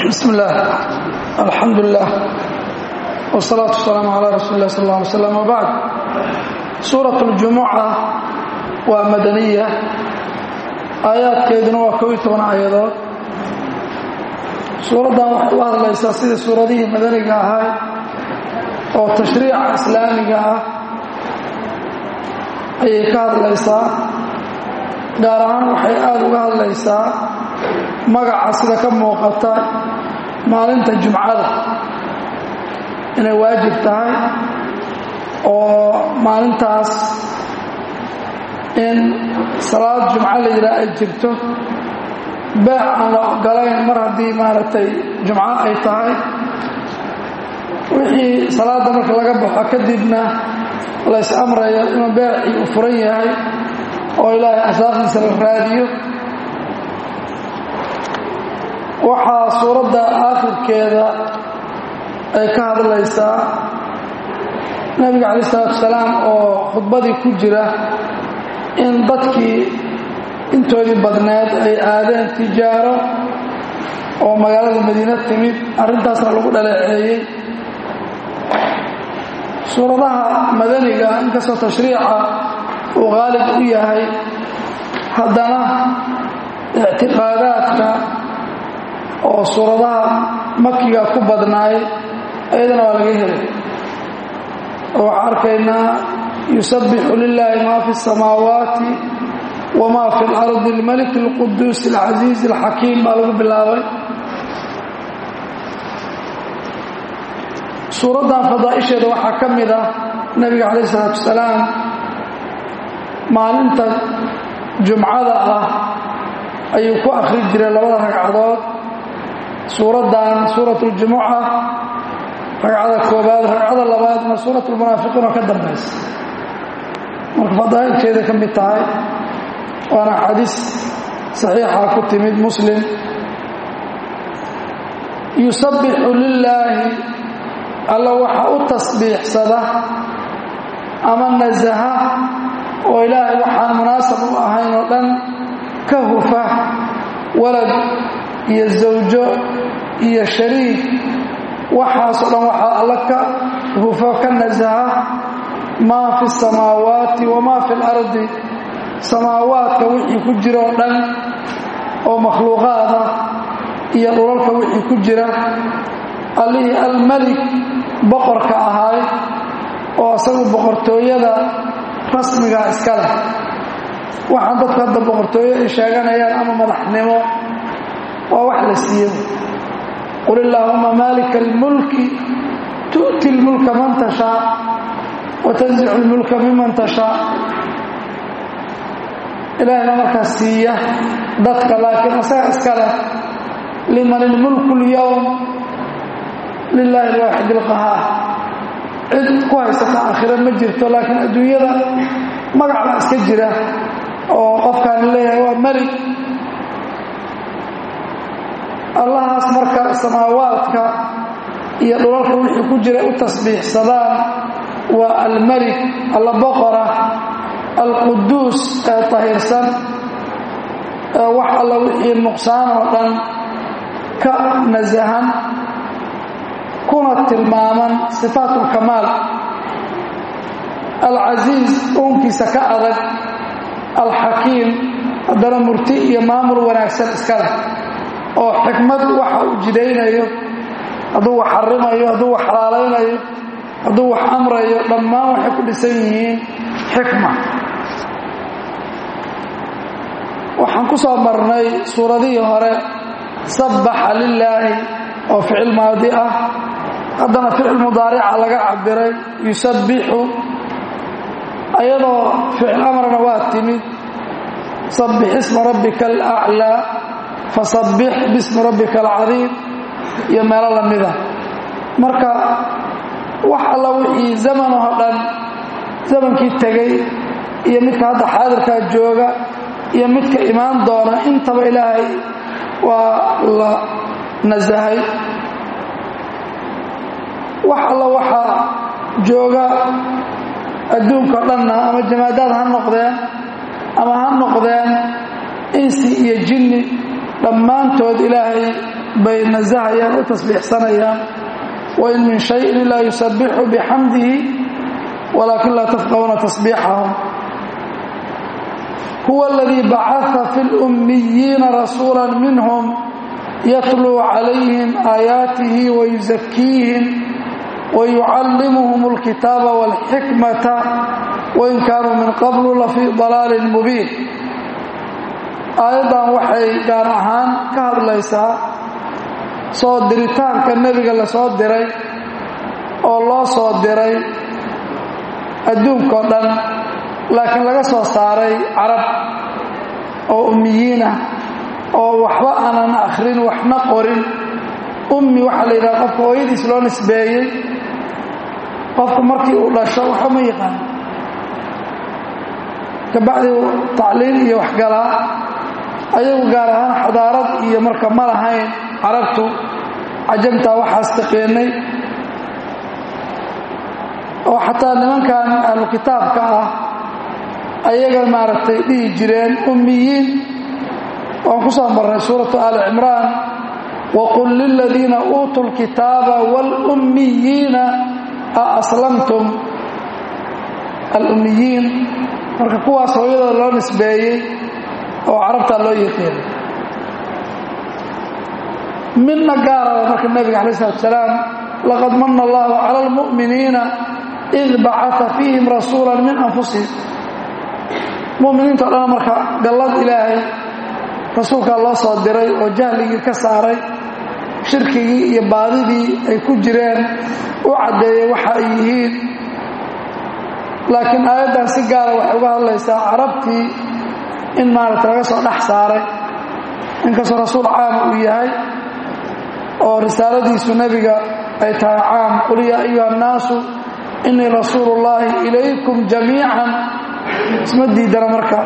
bismi illaah alxamdu lilah wsalaatu wasalaamu calaa rasuuli lah sal lla alay slam wbacd suurat اljumuca waa madaniya aayaadkeeduna waa kow iyo toban aayadood suuraddan waxay u hadlaysaa sidii suuradihii madaniga ahaa oo tashriica islaamiga ah ayay ka hadlaysaa gaar ahaan waxay aada uga hadlaysaa magaca sida ka muuqata maalinta jumcada inay waajib tahay oo maalintaas in salaad jumco la yidhaah ay jirto beec aan la ogolayn mar haddii maaragtay jumco ay tahay wixii salaadda marka laga baxo kadibna lays amrayo inuu beecii u furan yahay oo ilaahay asaaqdiisa la raadiyo waxaa suuradda aakhirkeeda ay ka hadlaysaa nebiga calayi isalaatu salaam oo khudbadii ku jira in dadkii intoodii badneed ay aadeen tijaaro oo magaalada madiina timid arrintaasna lagu dhaleeceeyey suuradaha madaniga inkastoo tashriica uu qaalib u yahay haddana ictiqaadaadka oo suuradaha makiga ku badnaay ayadana waa laga helay oo waxaa arkaynaa yusabbixu lilaahi maa fi اsamaawaati wma fi اlardi اlmalik اlquduus اlcasiiz اlxakiim baa lagu bilaabay suuraddan fadaa'isheeda waxaa ka mid ah nebiga calayh isalaatu wasalaam maalinta jumcada ah ayuu ku akhri jiray labada ragcadood suuraddan suurat اljumuca ragcada koobaad ragcada labaadna suurat lmunaafiqiin oo ka dambaysa marka fadaa'ilkeeda ka mid tahay waana xadiis saxiixa ku timid muslim yusabbixu lilaahi alla waxa u tasbiixsada ama nasaha oo ilaahay waxaan munaasab u ahayn oo dhan ka hufa walad iyo zawjo iyo shariik waxaasoo dhan waxaa alla ka hufo ka nasaha maa fi samaawaati wamaa fi اlardi samaawaadka wixii ku jira oo dhan oo makhluuqaada iyo dhulalka wixii ku jira allihii almelik boqorka ahaay oo isagu boqortooyada rasmigaa iska leh waxaan dadku hadda boqortooyo ay sheeganayaan ama madaxnimo waa wax la siiyo qul illaahuma maalika almulki tu'ti lmulka man tashaa wa tanzicu lmulka miman tashaa ilaahayna markaas siiya dadka laakiin asaga iska leh liman ilmulku اlyowm lilaahi alwaaxid اlqahaar cid ku haysata aakhira ma jirto laakiin adduunyada magacbaa iska jira oo qofkaan leeyahay waa melig allahaas marka samaawaadka iyo dhulalka wixii ku jira u tasbiixsadaan waa almelik alla boqora alquduus ee tahirsan ee wax alla wixii nuqsaan oo dhan ka nasahan kuna tilmaaman sifaat ulkamaal alcasiiz uunkiisa ka adag alxakiim haddana murti iyo maamul wanaagsan iska leh oo xikmad waxa uu jidaynayo hadduu wax xarimayo hadduu wax xalaalaynayo hadduu wax amrayo dhammaan waxay ku dhisan yihiin xikma waxaan ku soo marnay suuradihii hore sabbaxa lilaahi oo ficil maadi ah haddana ficil mudaarica laga cabiray yusabbixu ayadoo ficil amarna waa timid sabbix isma rabbika alaclaa fasabbix bismi rabbika alcadiim iyo meelo lamida marka wax alla wixii zamanoo dhan zamankii tegey iyo midka hadda xaadirkaa jooga iyo midka imaan doona intaba ilaahay waa la nasahay wax alla waxaa jooga adduunka o dhanna ama jamaadaad ha noqdeen ama ha noqdeen insi iyo jinni dhammaantood ilaahay bay nasahayaan u tasbiixsanayaan wain min shayin ilaa yusabixu bixamdihi walaakin laa tafqahuna tasbiixahum huwa aladii bacaa fi lummiyiina rasuula minhum yatluu calayhim aayaatihi wayusakiihim wayucallimuhum alkitaaba walxikmata wain kaanuu min qablu lafii dalaalin mubiin aayaddan waxay gaar ahaan ka hadlaysaa soo diritaanka nebiga la soo diray oo loo soo diray adduunkao dhan laakiin laga soo saaray carab oo ummiyiinah oo waxba aanan akhrin waxna qorin ummi waxaa la yidhaha qofka hooyadiis loo nisbeeyey qofku markii uu dhasho waxba ma yaqaan kabacdi tacliim iyo waxgalaa ayagu gaar ahaan xadaarad iyo marka ma lahayn carabtu cajamtaa waxaas taqeenay oo xataa nimankan ahlu kitaabka ah ayaga maaragtay dhihi jireen ummiyiin waan ku soo marray suuratu aali cimraan waqul liladiina uutuu lkitaaba wاlummiyiina a aslamtum alummiyiin marka kuwaas hooyadooda loo nisbeeyey oo carabtaa loo yaqiinay midna gaaraba marka nebiga alay slatu salaam laqad mana allahu cala almu'miniina id bacaa fiihim rasuula min anfusihim muminiinto dhan marka gallad ilaahay rasuulkaa loo soo diray oo jahligii ka saaray shirkigii iyo baadidii ay ku jireen u caddeeyey waxa ay yihiin laakiin aayaddan si gaara waxay uga hadlaysaa carabtii in maaragta laga soo dhex saaray inkastoo rasuul caama uu yahay oo risaaladiisu nebiga ay tahay caam qul yaa ayuha annaasu innii rasuulu ullaahi ilaykum jamiican isma diidana marka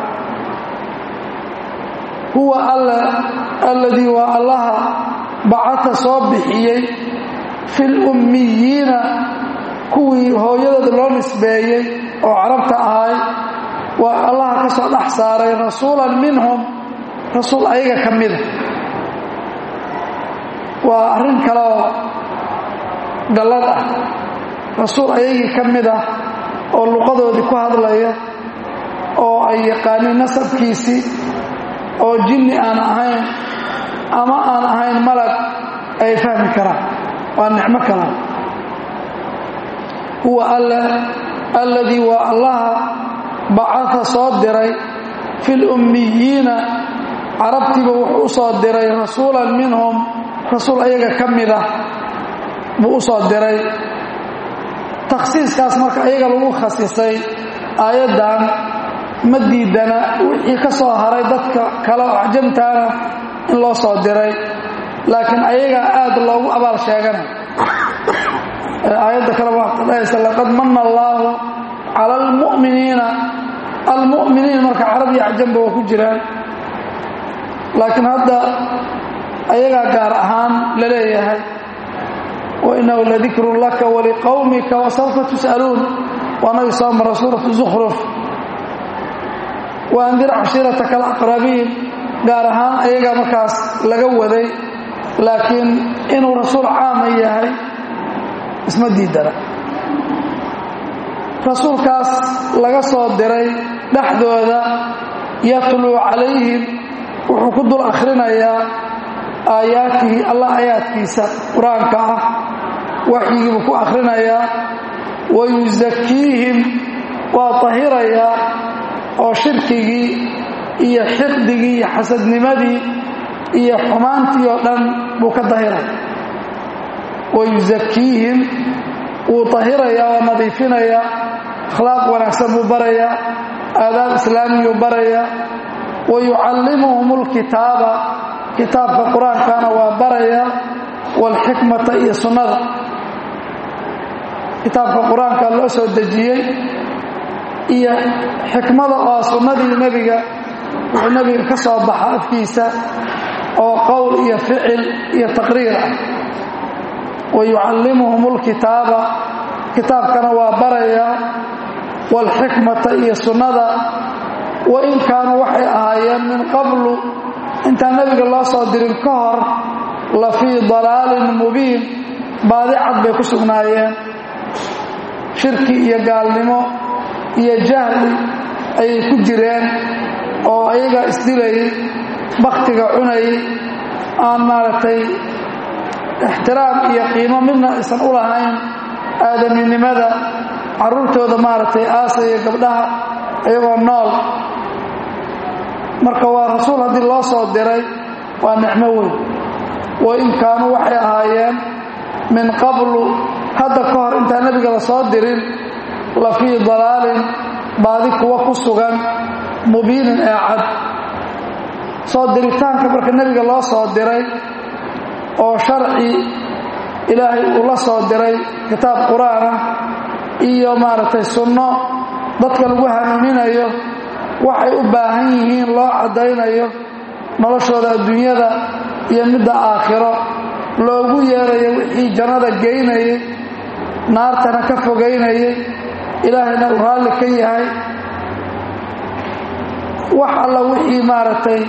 huwa alla alladii waa allaha bacata soo bixiyey fi lummiyiina kuwii hooyadooda loo nisbeeyey oo carabta ahay waa allaha ka soo dhex saaray rasuulan minhum rasuul ayaga ka mida waa arrin kaleoo gallad ah rasuul ayagii ka mid ah oo luqadoodii ku hadlaya oo ay yaqaaniin nasabkiisii oo jinni aan ahayn ama aan ahayn malag ay fahmi karaan waa nicmo kala huwa alladii waa allaha bacaa soo diray fi lummiyiina carabtiiba wuxuu u soo diray rasuulan minhum rasuul ayaga ka mid ah buu u soo diray takhsiiskaas marka ayaga lagu khasisay aayaddan ma diidana wixii ka soo haray dadka kale oo acjamtaana in loo soo diray laakiin ayagaa aad loogu abaal sheeganay aayadda kale waa dhahaysa laqad mana allaahu cala almu'miniina almu'miniin marka carab iyo acjamba waa ku jiraan laakiin hadda ayagaa gaar ahaan la leeyahay wainahu ladikrun laka waliqowmika wasawfa tus'aluun waanagi soo mara suuratu zukhruf waandir cashiirataka alaqrabiin gaar ahaan ayagaa markaas laga waday laakiin inuu rasuul caama yahay isma diidana rasuulkaas laga soo diray dhexdooda yatluu calayhim wuxuu ku dul akhrinayaa aayaatihi allah aayaadkiisa qur-aanka ah waxyigiibuu ku akhrinayaa wayusakiihim waa tahirayaa oo shirkigii iyo xiqdigii iyo xasadnimadii iyo xumaantii oo dhan buu ka dahiray wayusakiihim wuu tahirayaa oo nadiifinayaa akhlaaq wanaagsan buu barayaa aadaab islaamiyuu barayaa wayucallimuhum alkitaaba kitaabka qur-aankana waa barayaa waalxikmata iyo sunnada kitaabka qur-aanka loo soo dejiyey iyo xikmada oo sunnadii nebiga wuxuu nebiga ka soo baxa afkiisa oo qowl iyo ficil iyo taqriir ah wayucallimuhum alkitaaba kitaabkana waa barayaa waalxikmata iyo sunnada wain kaanuu waxay ahaayeen min qablu intaan nebiga loo soo dirin ka hor la fii dalaalin mubiin baadi cad bay ku sugnaayeen shirki iyo gaalnimo iyo jahli ayay ku jireen oo ayaga isdilayay bakhtiga cunayay aan maaragtay ixtiraam iyo qiimo midna aysan u lahayn aadaminimada carruurtooda maaragtay aasaya gabdhaha iyagoo nool marka waa rasuul haddii loo soo diray waa nicmo weyn wa in kaanuu waxay ahaayeen min qablu hadda ka hor intaan nebiga la soo dirin la fii dalaalin baadi kuwa ku sugan mubiinin ee cad soo diritaanka marka nebiga loo soo diray oo sharci ilaahay uu la soo diray kitaab qur-aanah iyo maaragtay sunno dadka lagu hanuuninayo waxay u baahan yihiin loo caddaynayo noloshooda adduunyada iyo midda aakhiro loogu yeerayo wixii jannada geynayay naartana ka fogaynayay ilaahayna uu raalli ka yahay wax alla wixii maaragtay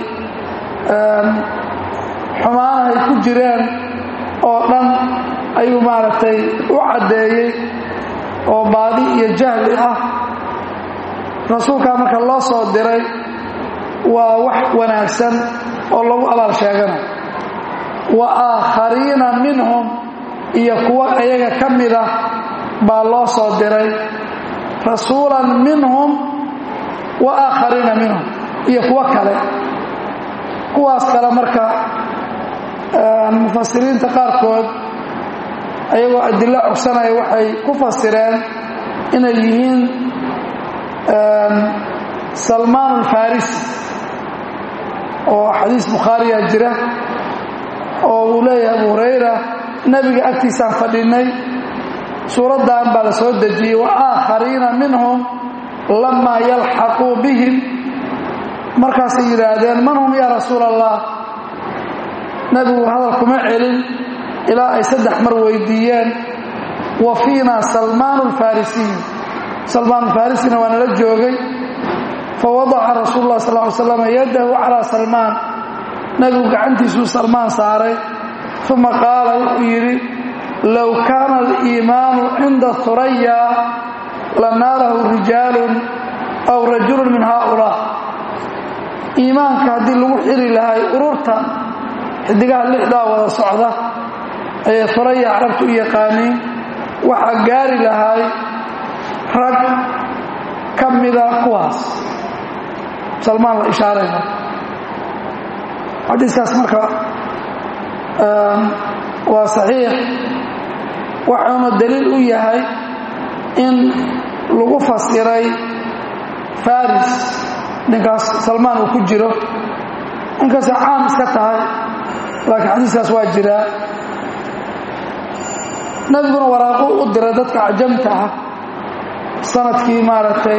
xumaanahay ku jireen oo dhan ayuu maaragtay u caddeeyey oo baadi iyo jahli ah rasuulkaa marka loo soo diray waa wax wanaagsan oo lagu abaal sheeganayo wa aakhariina minhum iyo kuwo ayaga ka mida baa loo soo diray rasuulan minhum wa aakhariina minhum iyo kuwo kale kuwaas kale marka mufasiriinta qaarkood ayagoo adilo cogsanaya waxay ku fasireen inay yihiin salmaan alfarisi oo xadiis bukhaariya jira oo uu leeyahay abu hurayra nebiga agtiisaan fadhinay suuraddan baa la soo dejiyey wa aakhariina minhum lamaa yalxaquu bihim markaasay yidhaahdeen man hum yaa rasuula allah nebigu hadal kuma celin ilaa ay saddex mar weydiiyeen wa fiina salmaan alfarisiy salmaan alfarisina waa nala joogay fawadaca rasuulu lah sal ly slam yadahu calaa salmaan nebigu gacantiisuu salmaan saaray uma qaala wuxuu yidhi low kaana aliimaanu cinda huraya lanaalahu rijaalun aw rajulun min haaulaa iimaanka haddii lagu xiri lahay ururta xidigaha lixdaa wada socda ayay huraya carabtu u yaqaaniin waxaa gaari lahay rag ka mida kuwaas salmaan la ishaaray marka xadiiskaas marka waa saxiix waxuuna daliil u yahay in lagu fasiray faris ninkaas salmaan uu ku jiro inkastay caam iska tahay laakiin xadiiskaas waa jiraa nebiguna waraaquu u diray dadka cajamta ah sanadkii maaragtay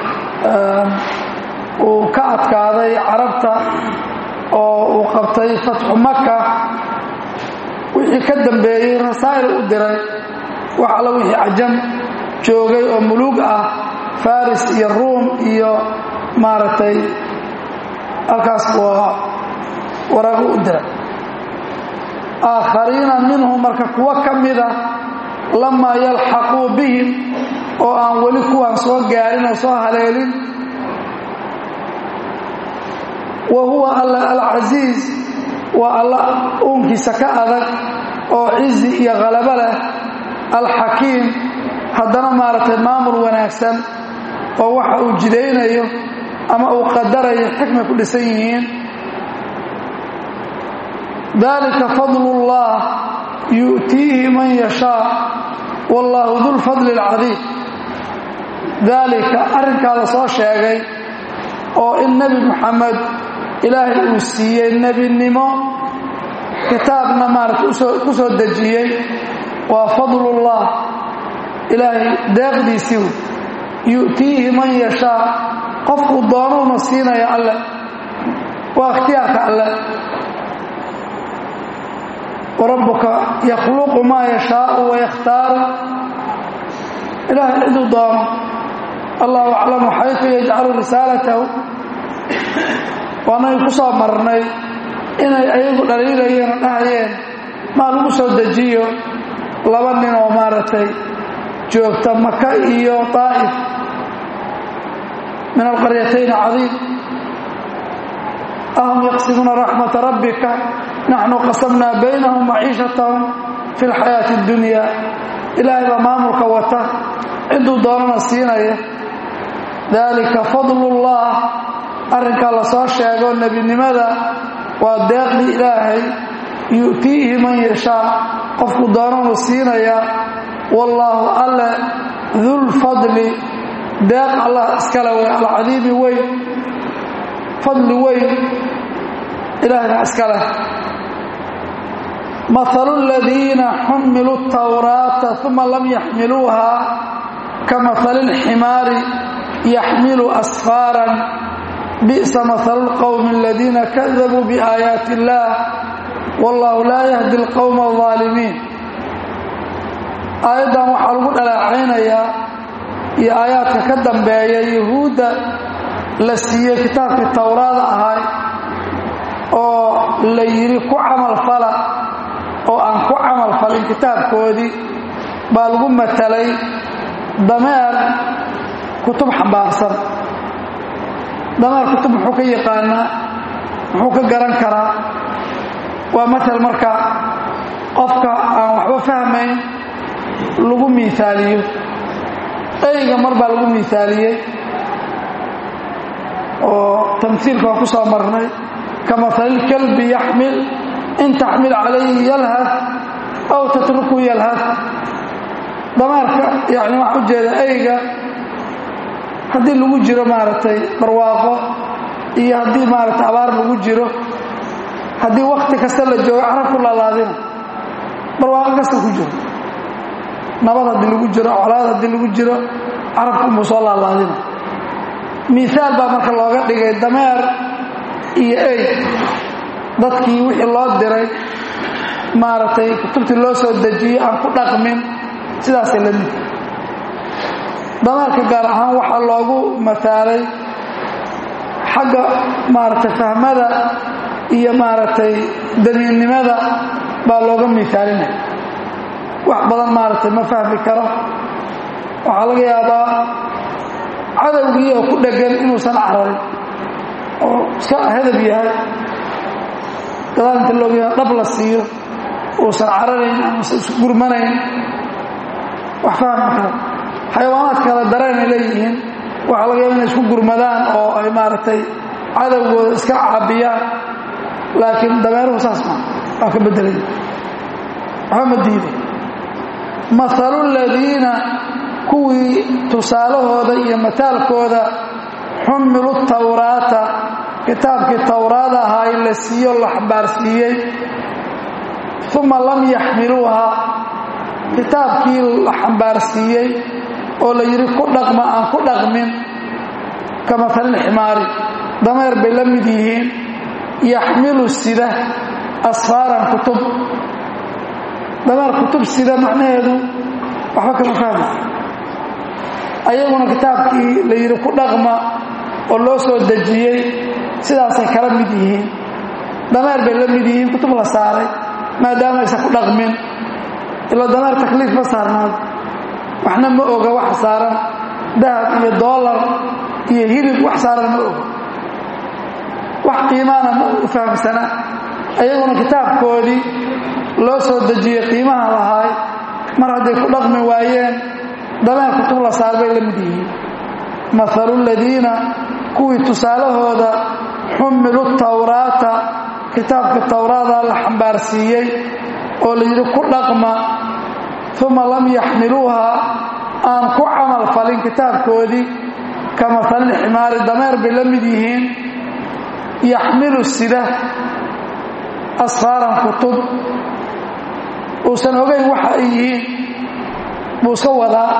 uu ka adkaaday carabta oo uu qabtay fatxu maka wixii ka dambeeyey rasaa'il u diray wax alla wixii cajam joogay oo muluug ah faris iyo ruum iyo maaragtay halkaas waa waraaqu u diray aakhariina minhum marka kuwo ka mida lamaa yalxaquu bihim oo aan weli kuwaan soo gaarin oo soo haleelin wa huwa alla alcasiiz waa alla uunkiisa ka adag oo cizi iyo khalabo leh alxakiim haddana maaragtay maamul wanaagsan oo waxa uu jidaynayo ama uu qadarayo xikmay ku dhisan yihiin dalika fadlu اllah yu'tiihi man yashaa wallaahu dulfadli اlcadiim daalika arrinkaa la soo sheegay oo in nebi moxamed ilaahay uu siiyey nebinimo kitaabna maaragtay ku soo dejiyey waa fadlullah ilaahay deeqdiisii yu'tiihi man yashaa qofkuu doonuuna siinaya alle waa ikhtiyaarka alle warabbuka yakhluqu maa yashaau wayakhtaaru ilaahay ciduu doono allahu aclamu xaytu yajcalu risaalatahu waanay ku soo marnay inay ayagu dhaliilayeen oo dhahayeen maa lagu soo dejiyo laba nin oo maaragtay joogta maka iyo daa'if min alqaryatayn cadiim ahum yaqsimuuna raxmata rabbika naxnu qasamnaa baynahum maciishatahum fi lxayaati اddunya ilaahay baa maamulka wata ciduu doonana siinaya dalika fadlullah arrinkaa la soo sheego nebinimada waa deeqdii ilaahay yu'tiihi man yashaa qofku doonanu siinaya wallaahu alle dulfadli deeq allah iskale wey alcadiimi weyn fadli weyn ilaahayna iska leh mahalu aladiina xumiluu tawraata uma lam yaxmiluuha ka mahali اlximaari yaxmilu asfaaran bi'sa mahalu اlqowmi aladiina kadabuu biaayaati اllah wallahu laa yahdi اlqowma الظaalimiin aayaddan waxaa lagu dhaleecaynayaa iyo aayaadka ka dambeeya yuhuudda la siiyey kitaabkii towraada ahay oo la yidhi ku camal fala oo aan ku camal falin kitaabkoodii baa lagu matalay dameer kutub xambaarsan dameer kutub muxuu ka yaqaanaa muxuu ka garan karaa waa matal marka qofka aan waxba fahmayn lagu miisaaliyo eyga mar baa lagu miisaaliyey oo tamhiilka waa ku soo marnay ka mahalilkalbi yaxmil in taxmil calayhi yalhad aw tatruku yalhad damaarka yani waxaa u jeeda eyga haddii lagu jiro maaragtay barwaaqo iyo haddii maaragtay abaar lagu jiro haddii wakti kasta la joogo carab ku laalaadina barwaaqo kasta ku jiro nabad haddii lagu jiro colaad haddii lagu jiro carabku unbuu soo laalaadina miisaal baa marka looga dhigay dameer iyo ey dadkii wixii loo diray maaragtay kutubtii loo soo dejiyey aan ku dhaqmin sidaasay la mid dameerka gaar ahaan waxaa loogu mataalay xagga maaragtay fahmada iyo maaragtay damiinnimada baa looga miisaalinaya wax badan maaragtay ma fahmi karo waxaa laga yaabaa cadowgii oo ku dheggan inuusan cararin oo iska hadab yahay gadaal inta looga dhab la siiyo uusan cararayn amausan isu gurmanayn wax fahmi karo xayawaanaadka kale dareenay leeyihiin waxaa laga yaaba inay isku gurmadaan oo ay maaragtay cadowgooda iska caabiyaan laakiin dameeruhu saas maa waa ka beddelay waxba ma diiday mahalu ladiina kuwii tusaalahooda iyo mataalkooda xumilu tawraata kitaabkii towraad ahaa in la siiyo la xambaarsiiyey uma lam yaxmiluuha kitaabkii la xambaarsiiyey oo la yidhi ku dhaqma aan ku dhaqmin ka mahalilximaari dameer bay la mid yihiin yaxmilu sida asfaaran kutub dameer kutub sida macnaheedu waxba kama fahmi ayaguna kitaabkii la yidhi ku dhaqma oo loo soo dejiyey sidaasay kala mid yihiin dameer bay la mid yihiin kutub la saaray maadaama aysan ku dhaqmin ila dameer takliif ma saarnaado waxna ma oga wax saaran dahab iyo doolar iyo hilib wax saaran ma oga wax qiimaana ma u fahamsana ayaguna kitaabkoodii loo soo dejiyey qiimaha lahaay mar hadday ku dhaqmi waayeen dameer kutub la saar bay la mid yihiin mahalu ladiina kuwii tusaalahooda xumilu tawraata kitaabka towraada la xambaarsiiyey oo la yidhi ku dhaqma uma lam yaxmiluuha aan ku camal falin kitaabkoodii ka mahalilximaari dameer bay la mid yihiin yaxmilu sida asfaaran kutub uusan ogayn waxa ay yihiin buu iska wadaa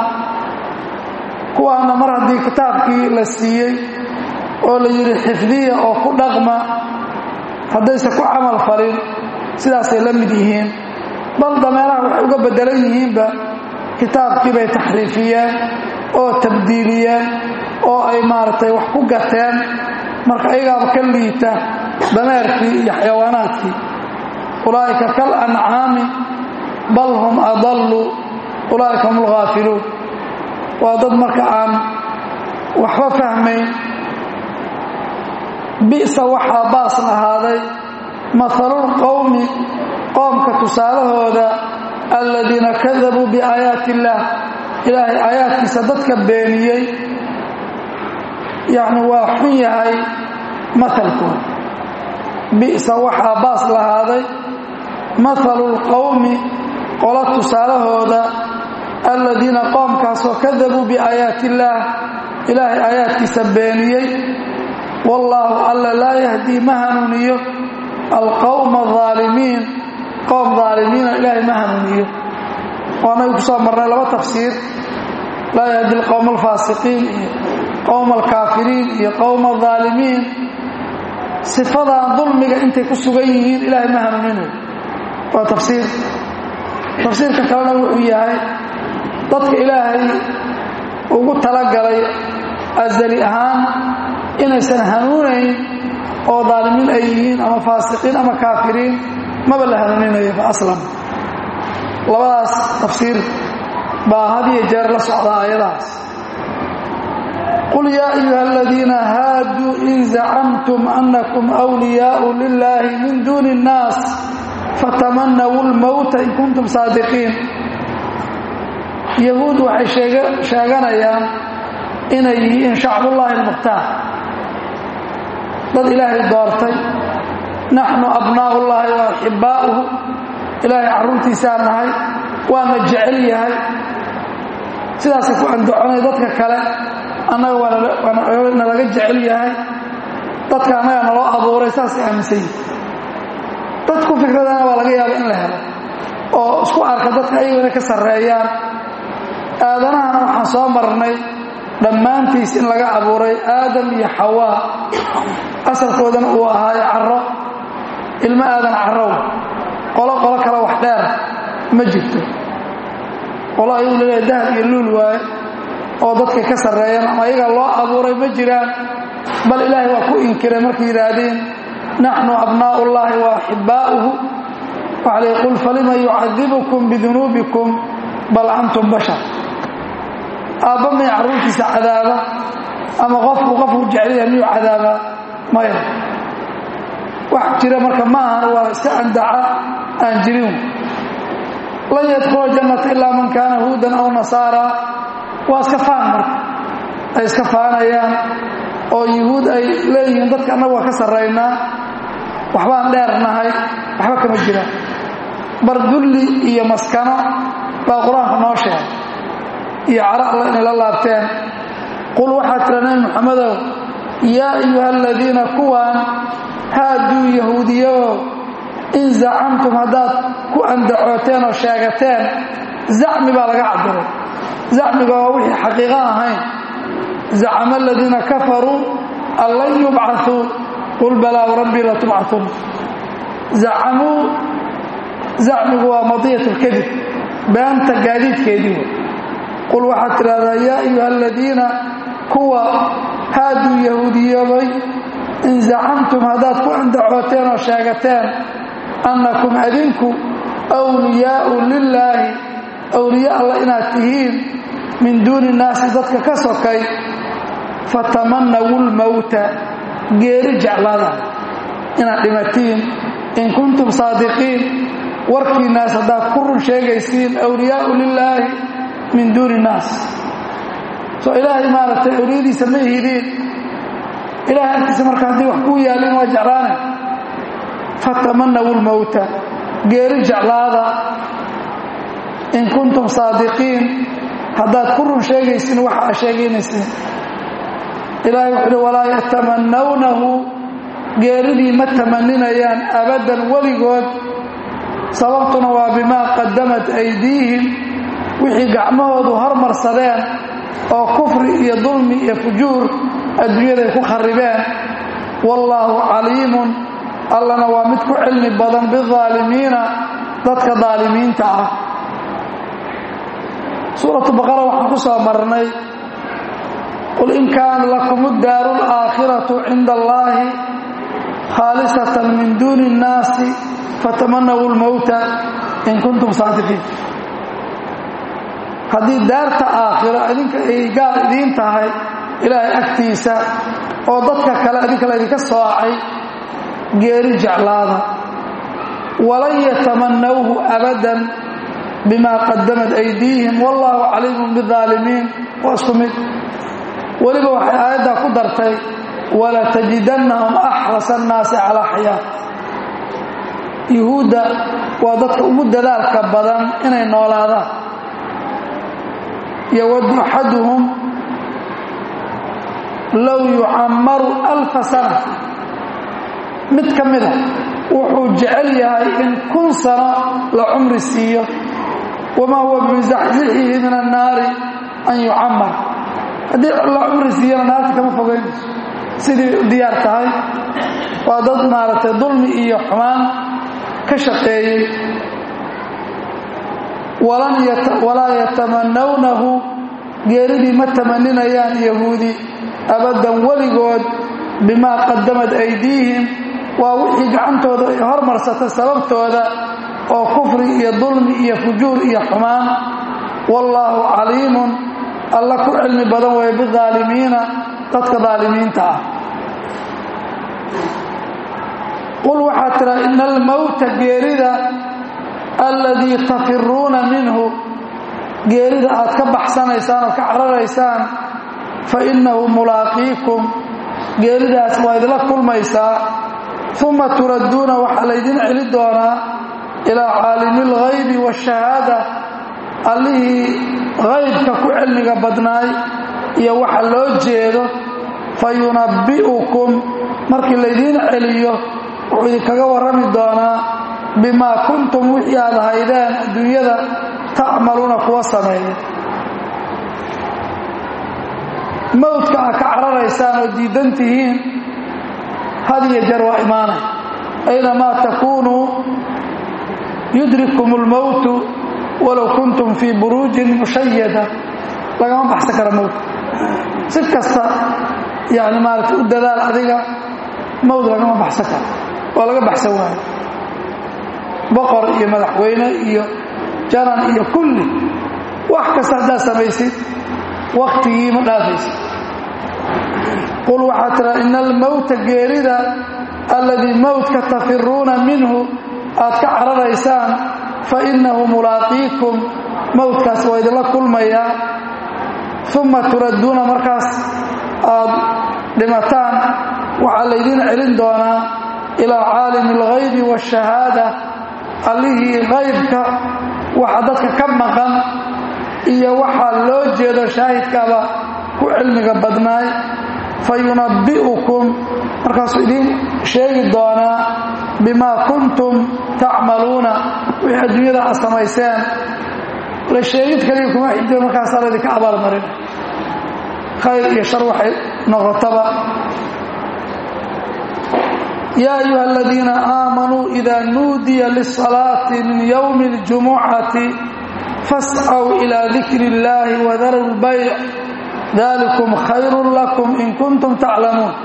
kuwaana mar haddii kitaabkii la siiyey oo la yidhi xifdiya oo ku dhaqma haddayse ku camal falin sidaasay la mid yihiin bal dameeraha waxay uga beddelan yihiinba kitaabkii bay taxriifiyeen oo tabdiiliyeen oo ay maaragtay wax ku gateen marka ayagaaba ka liita dameerkii iyo xayawaanaadkii ulaa'ika kal ancaami bal hum adallu ulaa'ika hum alghaafiluun waa dad marka aan waxba fahmayn bi'sa waxaa baas lahaaday mahalul qowmi qoomka tusaalahooda aladiina kadabuu biaayaati illaah ilaahay aayaadkiisa dadka beeniyey yacni waa xun yahay mahalkooda bi'sa waxaa baas lahaaday mahalul qowmi qola tusaalahooda aladiina qoomkaasoo kadabuu biaayaati illaah ilaahay aayaadkiisa beeniyey wallaahu alla laa yahdii ma hanuuniyo alqowma aalimiin qowm aalimiina ilaahay ma hanuuniyo waanagu ku soo marnay laba tafsiir laa yahdi alqowma alfaasiqiin iyo qowma alkaafiriin iyo qowma aalimiin sifadan dulmiga intay ku sugan yihiin ilaahay ma hanuuninayo waa tafsiir tafsiirka kalena wuxuu yahay dadka ilaahay ugu talagalay asali ahaan inaysan hanuunayn oo daalimiin ay yihiin ama faasiqiin ama kaafiriin maba la hanuuninayo fa aslam labadaas tafsiir baa had iyo jeer la socda aayadahaas qul yaa ayuha aladiina haaduu in zacamtum annakum wliyaau lilaahi min duuni اnnaas fatamanawu lmowta in kuntum saadiqiin yahuud waxay sheeganayaan inay yihiin shacbullaahi almukhtaar dad ilaahay doortay naxnu abnaa'u llaahi wa axibbaa'uhu ilaahay carruurtiisaa nahay waana jecel yahay sidaasay ku andaconay dadka kale annaga waa nalaga jecel yahay dadka annaga naloo abuuray saasay aaminsan yihin dadku fikradana waa laga yaaba in la helo oo isku arka dadka ayagu inay ka sarreeyaan aadanahana waxaan soo marnay dhammaantiis in laga abuuray aadam iyo xawaa asalkoodana uu ahaayo caro ilmo aadan carow qolo qolo kale wax dheer ma jirto qolo ayuu leeyahay dahab iyo luul waaye oo dadkay ka sarreeyaan ama ayaga loo abuuray ma jiraan bal ilaahay waa ku inkiray markay yidhaahdeen naxnu abnaa'u llaahi wa axibbaa'uhu waxaa lay qul falima yucadibukum bidunuubikum bal antum bashar aabba may carruurtiisa cadaaba ama qofku qofku jeclaya miyuu cadaabaa maya wax jira marka ma ahan waa iska andaca aan jirin lan yadkula jannata ilaa man kaana huudan aw nasaara waa iska faan marka ay iska faanayaan oo yuhuud ay leeyihiin dadka annagu waa ka sarraynaa waxbaan dheernahay waxba kama jiraan bar dulli iyo maskano baa qur-aanka noo sheegay iyo cara alla inay la laabteen qul waxaa tira nabi muxamedow yaa ayuha aladiina kuwaan haaduu yahuudiyaoo in zacamtum haddaad ku andacooteen oo sheegateen zacmi baa laga cabiray zacmiga waa wixii xaqiiqo ahayn zacama aladiina kafaruu an lan yubcauu qul balaa rabbii latubcaun zacamuu zacmigu waa madiyat lkadib beanta gaadiidkeedii qul waxaad tidhahdaa yaa ayuha aladiina kuwa haaduu yahuudiyoobay in zacamtum haddaad ku andacooteen oo sheegateen annakum adinku wliyaau lilaahi awliya alla inaad tihiin min duuni nnaasi dadka ka sokay fatamanawu lmowta geeri jeclaada inaad dhimatiin in kuntum saadiqiin warkiinnaas haddaad ku run sheegaysiin awliyaau lilaahi min duuni nnaas soo ilaahay maaragtay awliyadiisa ma ihidiin ilahay agtiisa marka haddii wax kuu yaalin waa jeclaanay fatamanawu lmowta geeri jeclaada in kuntum saadiqiin haddaad ku run sheegaysiin waxa aa sheegaynaysiin ilaahay wuxuu uhi walaa yatamanawnahu geeridii ma tamaninayaan abaddan weligood sababtuna waa bimaa qadamat aydiihim wixii gacmahoodu hormarsadeen oo kufri iyo dulmi iyo fujuur adduunyaday ku kharibeen wallaahu caliimun allana waa mid ku cilmi badan bidaalimiina dadka daalimiinta ah suuratu baqara waxaan ku soo marnay qul in kaana lakum اddaaru اlaakhiratu cinda allaahi khaalisatan min duuni اnnaasi fatamanawu lmowta in kuntum saadiqiin haddii daarta aakhiro idinka ay gaal idiin tahay ilaahay agtiisa oo dadka kale idinka laydinka soocay geeri jeclaada walan yatamanawhu abadan bima qadamat aydiihim wallahu caliimun biaalimiin waa isku mid weliba waxay aayaddaa ku dartay walatajidannahum axrasa annaasi calaa xayaa yuhuudda waa dadka ugu dadaalka badan inay noolaadaan yowadu axaduhum low yucammaru alfa sana mid ka mida wuxuu jecel yahay in kun sano la cumri siiyo wamaa huwa bimusaxsixihi min annaari an yucammar haddii la cumri siiyana naarta kama fogaynayso sidii u diyaar tahay waa dad maaragtay dulmi iyo xumaan ka shaqeeyey walaa yatamanawnahu geeridii ma tamaninayaan yahuudi abaddan weligood bimaa qadamat aydiihim waa wixii gacantooda ay hormarsatay sababtooda oo kufri iyo dulmi iyo fujuur iyo xumaan wallaahu caliimun alla ku cilmi badan weeye bidaalimiina dadka daalimiinta ah qul waxaa tira ina almowta geerida alladii tafiruuna minhu geerida aad ka baxsanaysaan oo ka cararaysaan fa innahu mulaaqiikum geeridaas waa idinla kulmaysaa uma turadduuna waxaa laydin celi doonaa ilaa caalimi alghaybi waashahaada allihii haybka ku cilmiga badnaay iyo waxa loo jeedo fa yunabbi'ukum markii laydiin celiyo wuxuu idinkaga warrami doonaa bimaa kuntum wixii aad haydeen adduunyada tacmaluuna kuwa sameeya mowdka aad ka cararaysaan oo diidan tihiin had iyo jeer waa imaanay aynamaa takuunuu yudrikkum اlmowtu walow kuntum fii buruujin mushayada lagama baxsan kara mowdka si kasta yani maarata u dadaal adiga mowd lagama baxsan karo waa laga baxsan waayo boqor iyo madaxweyne iyo janan iyo kulli wax kasta haddaad samaysid waktigii ma dhaafaysa qul waxaa tira ina almowta geerida alladii mowtka tafiruuna minhu aad ka cararaysaan fa innahu mulaaqiikum mowdkaas waa idinla kulmayaa uma turadduuna markaas aad dhimataan waxaa laydiin celin doonaa ilaa caalimi alghaybi waashahaada allihii haybka waxa dadka ka maqan iyo waxaa loo jeedo shaahidkaaba ku cilmiga badnaay fa yunabbi'ukum markaasuu idiin sheegi doonaa bimaa kuntum tacmaluuna wixii adduunyada aad samayseen la sheegid kaliya kuma xijiro markaasaa laydinka abaalmarin khayr iyo shar waxay noqotaba yaa ayuha aladiina aamanuu idaa nuudiya lisalaati min yowmi اljumucati fascaw ilaa dikri اllaahi wadaru lbayc dalikum khayru lakum in kuntum taclamuun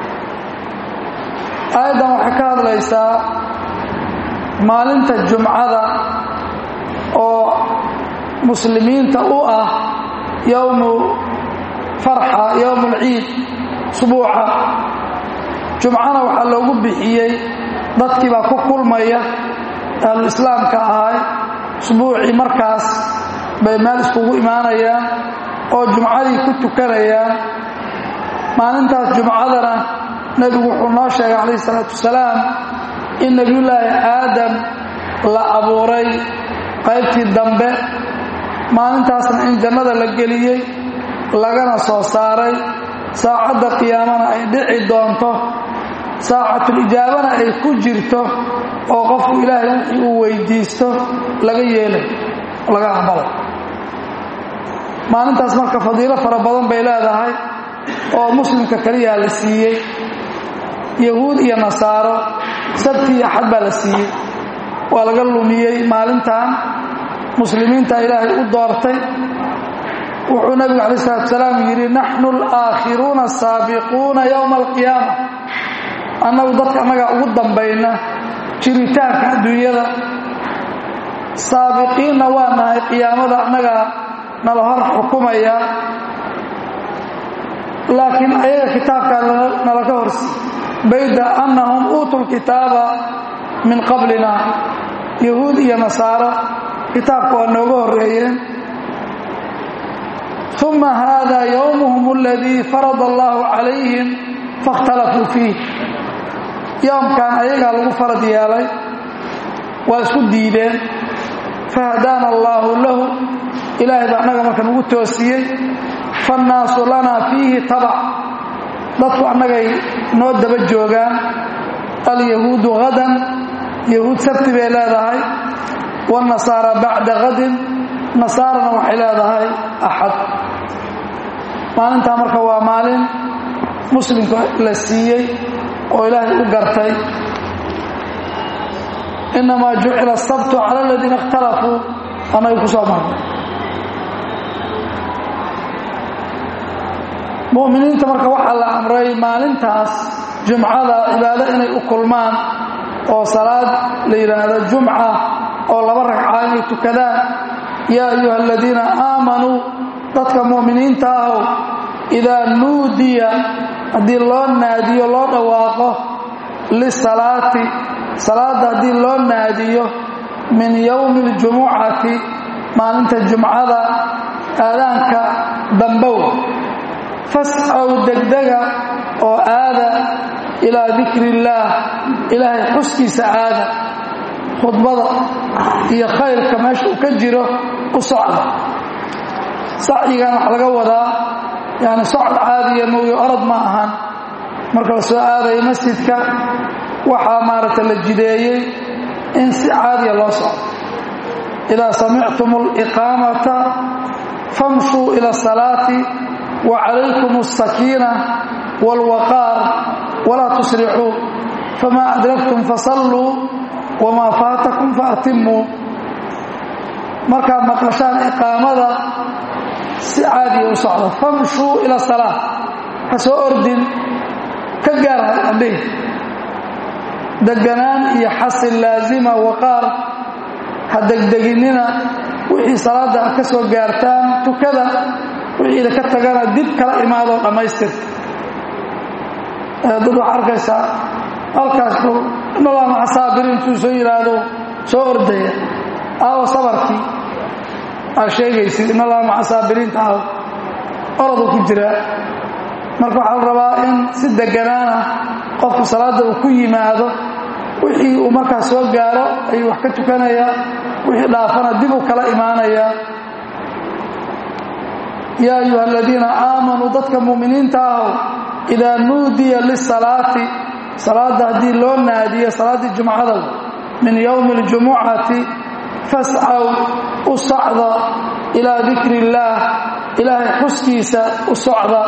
aayaddan waxay ka hadlaysaa maalinta jumcada oo muslimiinta u ah yowmu farxa yowmu alciid usbuuca jumcana waxaa loogu bixiyey dadkii baa ku kulmaya ahluislaamka ahay usbuucii markaas bay meel iskugu imaanayaan oo jumcadii ku tukanayaan maalintaas jumcadana nebigu wuxuu noo sheegay calayhi isalaatu wasalaam in nebiyullaahi aadam la abuuray qaybtii dambe maalintaasna in jannada la geliyey lagana soo saaray saacadda qiyaamana ay dhici doonto saacatulijaabana ay ku jirto oo qofku ilaahay wixii uu weydiisto laga yeelay laga aqbalay maalintaas marka fadiilo fara badan bay leedahay oo muslimka keliyaa la siiyey yahuud iyo nasaaro sabti iyo axad baa la siiyey waa laga lumiyey maalintan muslimiinta ilaahay u doortay wuxuu nabigu calayi salatu salaam yidhi naxnu alaakhiruuna asaabiquuna yowma alqiyaama annagu dadka annagaa ugu dambayna jiritaanka adduunyada saabiqiinna waa nahay qiyaamada annagaa nala hor xukumaya laakiin ayaga kitaabkaa nala ka horsi bayda annahum uutuu lkitaaba min qablina yahuud iyo nasaaro kitaabka waa nooga horreeyeen uma hada yowmuhum aladii farada allahu calayhim faاkhtalafuu fiih yoomkan ayagaa lagu farad yeelay waa isku diideen fahadaana allaahu lahu ilaahay baa annaga marka nagu toosiyey faannaasu lanaa fiihi tabac dadku annagay noo daba joogaan alyahuudu hadan yahuud sabti bay leedahay wاnasaara bacda hadin nasaarana waxay leedahay axad maalintaa marka waa maalin muslimka la siiyey oo ilaahay u gartay inamaa jucila asabtu cala aladiina اkhtalafuu annaga ku soo marnay mu'miniinta marka waxaa la amray maalintaas jumcada cibaado inay u kulmaan oo salaad la yidhaahdo jumca oo laba ragca inay tukadaan yaa ayuha aladiina aamanuu dadka mu'miniinta ahow idaa nuudiya haddii loo naadiyo loo dhawaaqo lisalaati salaadda haddii loo naadiyo min yowmi اljumucati maalinta jumcada aadaanka dambow fascaw degdega oo aada ilaa dikri illaah ilaahay xuskiisa aada khudbada iyo khayrka meesha uu ka jiro u socda sacyigan waxa laga wadaa yani socod caadiya mooye orod ma ahan marka la soo aadayo masjidka waxaa maaragta la jideeyey in si caadiya loo socdo idaa samictum aliqaamata famshuu ila asalaati wa calaykum alsakiina waalwaqaar walaa tusricuu famaa adraktum fasalluu wamaa faatakum faatimmuu markaad maqashaan iqaamada si caadiya u socda famshuu ila salaa ha soo ordin ka gaar andhihi deganaan iyo xasil laazima waqaar ha degdeginnina wixii salaadda ka soo gaartaan tukada wixiida ka tagana dib kala imaadoo dhammaystirta dad waxaa arkaysaa halkaas inalaa maca saabiriin intuu soo yidhaahdo soo ordaya aawo sabarkii aad sheegaysid inalaa maca saabiriinta aaw oroduu ku jiraa marka waxaa la rabaa in si deganaana qofku salaadda uu ku yimaado wixii uu markaas soo gaaro ayuu wax ka tukanayaa wixii dhaafana dib uu kala imaanayaa yaa ayuha aladiina aamanuu dadka mu'miniinta ahow idaa nuudiya lisalaati salaadda haddii loo naadiyo salaaddii jumcada min yowmi اljumucati fascaw u socda ilaa dikri illaah ilaahay xuskiisa u socda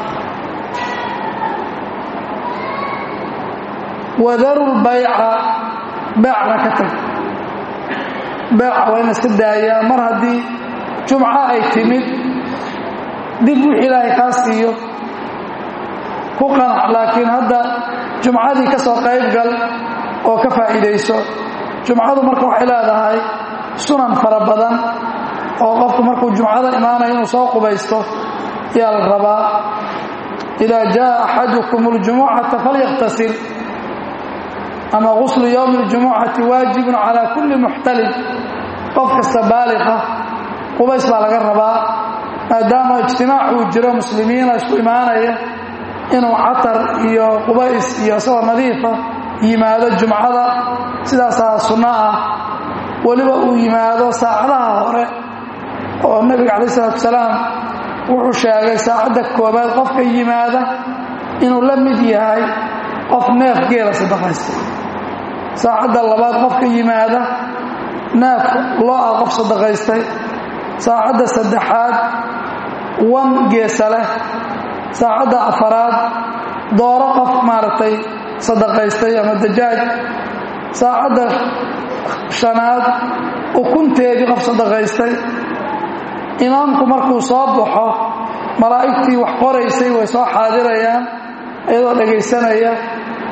wadaru lbayca beecna ka tag beeca waa in iska daayaa mar haddii jumco ay timid dib wix ilaahay kaa siiyo ku qanac laakiin hadda jumcadii ka soo qayb gal oo ka faa'iidayso jumcadu marka waxay leedahay sunan fara badan oo qofku markuu jumcada imaanayo inuu soo qubaysto ayaa la rabaa idaa jaa axadukum اljumucata falyaqtasil ama guslu yowmi اljumucati waajibun calaa kulli muxtalib qof kasta baaliqa qubays baa laga rabaa maadaama ijtimaac uu jiro muslimiina isku imaanaya inuu catar iyo qubays iyo isagoo nadiifa yimaado jumcada sidaasaa sunno ah weliba uu yimaado saacadaha hore oo nebiga calayi isalaatu salaam wuxuu sheegay saacadda koobaad qofka yimaada inuu la mid yahay qof neef geela sadaqaysta saacadda labaad qofka yimaada neef loo-a qof sadaqaystay saacadda saddexaad wan geesa leh saacadda afaraad dooro qof maaragtay sadaqaystay ama dajaaj saacadda shanaad ukunteedii qof sadaqaystay imaamku markuu soo baxo malaa'igtii wax qoraysay way soo xaadirayaan iyadoo dhegaysanaya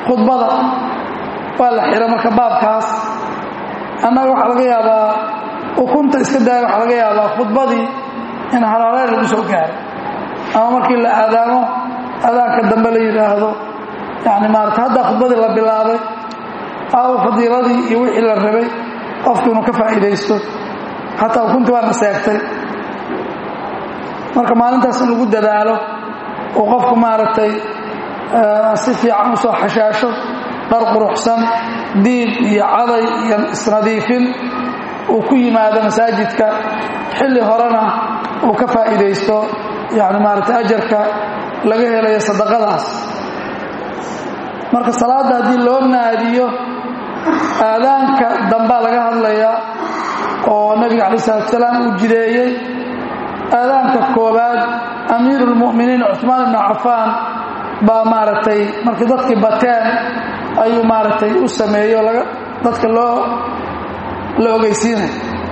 khudbada waa la xira marka baabkaas annaga waxaa laga yaabaa ukunta iska daaya waxaa laga yaabaa khudbadii in halaaleel lagu soo gaaro ama markii la aadaamo adaanka dambe la yidhaahdo yani maarata hadda khudbadii la bilaabay aw fadiiladii iyo wixii la rabay qofku inuu ka faa'iidaysto xataa ukuntii waa naseegtay marka maalintaas in lagu dadaalo uu qofku maaragtay si fiican u soo xashaasho dhar quruxsan diib iyo caday iyo isnadiifin uu ku yimaado masaajidka xilli horena uu ka faa'iidaysto yani maaragtay ajarka laga helayo sadaqadaas marka salaadda haddii loo naadiyo aadaanka dambaa laga hadlayaa oo nabiga calayi salatu salaam uu jideeyey aadaanka koobaad amiiru lmu'miniin cuثmaan ibnu cafaan baa maaragtay markii dadkii bateen ayuu maaragtay u sameeyo laga dadka loo la ogeysiinay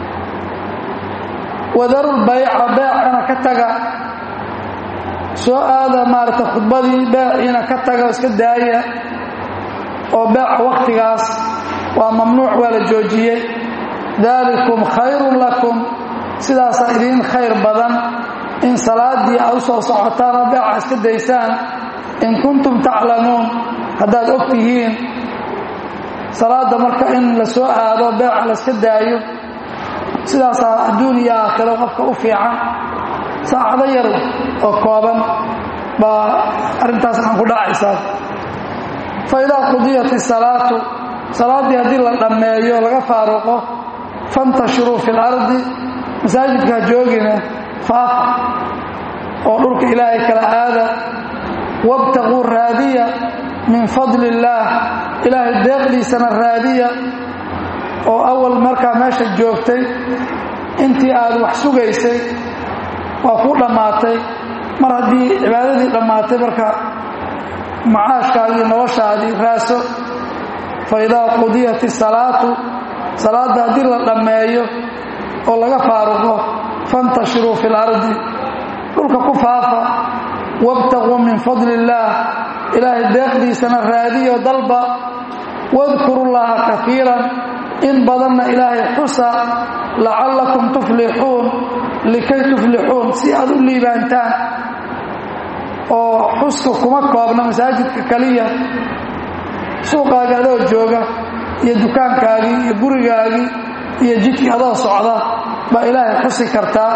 wadarulbayca beecana ka taga soo aada maaragtay khudbadii beeciina ka taga iska daaya oo beeca wakhtigaas waa mamnuuc waa la joojiyey daalikum khayrun lakum sidaasaa idiin khayr badan in salaaddii aad u soo socotaan oo beeca iska daysaan in kuntum taclamuun haddaad og tihiin salaadda marka in la soo aado beeca la iska daayo sidaasaa adduun iyo aakhiro qofka u fiican saacado yar oo kooban baa arrintaas aan ku dhacaysaa fa idaa qudiyat isalaatu salaaddii haddii la dhammeeyo laga faaruqo fantashiruu fi lardi masaajidka ha joogina faafa oo dhulka ilaahay kala aada wabtaquu raadiya min fadli illaah ilaahay deeqdiisana raadiya oo awal markaa meesha joogtay intii aad wax sugaysay waa kuu dhammaatay mar haddii cibaadadii dhammaatay marka macaashkaagii noloshaadii raaso fa idaa qudiyat isalaatu salaadda haddii la dhammeeyo oo laga faaruqo fantashiruu fi lardi dhulka ku faafa wabtaquu min fadli illaah ilaahay deeqdiisana raadiyo dalba wadkuru llaha kafiiran in badanna ilaahay xusa lacallakum tuflixuun likay tuflixuun si aad u liibaantaan oo xuska kuma koobna masaajidka keliya suuqaaga adoo jooga iyo dukaankaagii iyo gurigaagii iyo jidkii adoo socda baa ilaahay xusi kartaa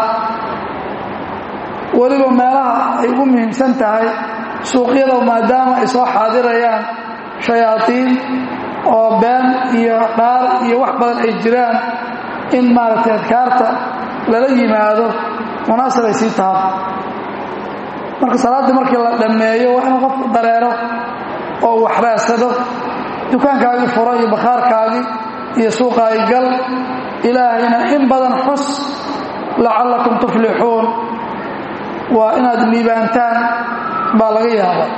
weliba meelaha ay ugu muhiimsan tahay suuqyada maadaama ay soo xaadirayaan shayaadiin oo been iyo dhaar iyo wax badan ay jiraan in maaragtay adkaarta lala yimaado munaasab ay sii taha marka salaaddii markii la dhammeeyo waa inuu qofku dareero oo wax raadsado dukaankaagii furo iyo bakhaarkaagii iyo suuqaagi gal ilaahayna in badan xus lacallakum tuflixuun waa inaad liibaantaan baa laga yaabaa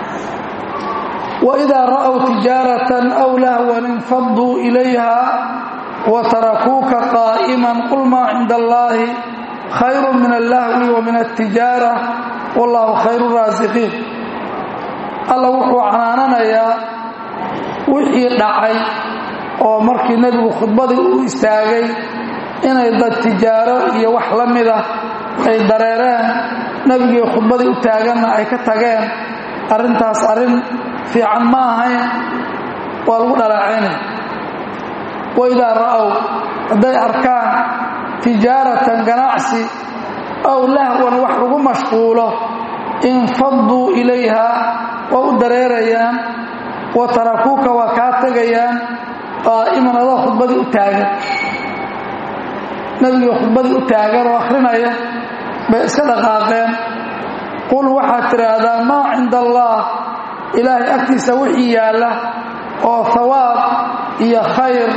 waidaa ra'w tijaaratan aw lahwan infaduu ilayha watarakuuka qaa'iman qul maa cinda allaahi khayru min allahwi wa min altijaara wallahu khayru raasiqiin alla wuxuu canaananayaa wixii dhacay oo markii nebigu khudbadii u istaagay inay dad tijaaro iyo wax la mida ay dareereen nebigii khudbadii u taaganna ay ka tageen arrintaas arrin fiican ma ahayn waa lagu dhalaacayna waidaa ra'ow hadday arkaan tijaaratan ganacsi aw lahwan wax lagu mashquulo infaduu ilayha waa u dareerayaan wa tarakuuka waa kaa tegayaan qaa'iman adoo khudbadii u taagan nebigii khudbadii u taagan oo akhrinaya bay iska dhaqaaqeen qul waxaad tidhaahdaa maa cinda allaah ilaahay agtiisa wixii yaalla oo hawaab iyo khayr